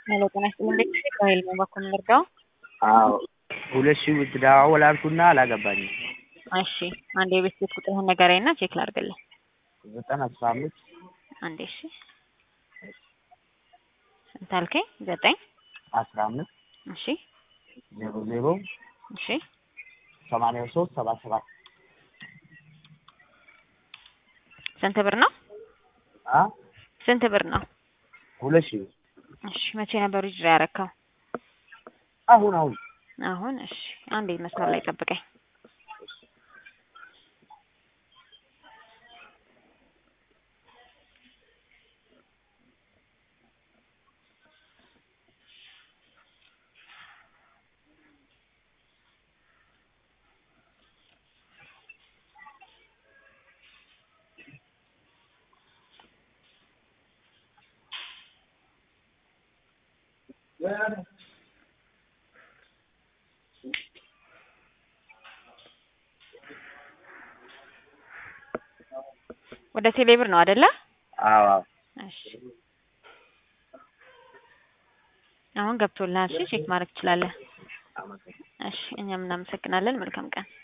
ሄሎ ጤና ይስጥልኝ ቤተሰብ ከሀይል ነው በኩል የምንረዳው? አዎ ሁለት ሺህ ብር ደዋወል አልኩና አላገባኝም። እሺ አንድ የቤት ቤት ቁጥርህን ንገረኝ እና ቼክ ላድርግልህ። ዘጠኝ አስራ አምስት አንዴ እሺ ስንት አልከኝ? ዘጠኝ አስራ አምስት እሺ ዜሮ ዜሮ እሺ ሰማንያ ሶስት ሰባ ሰባት ስንት ብር ነው? አ ስንት ብር ነው? ሁለት ሺህ ብር እሺ መቼ ነበር ዊዝድሮ ያረከው? አሁን አሁን አሁን እሺ አንዴ መስመር ላይ ጠብቀኝ። ወደ ቴሌብር ነው አይደለ? አዎ አዎ እሺ አሁን ገብቶልሃል። እሺ ቼክ ማድረግ ትችላለህ። አመሰግናለሁ። እሺ እኛም እናመሰግናለን። መልካም ቀን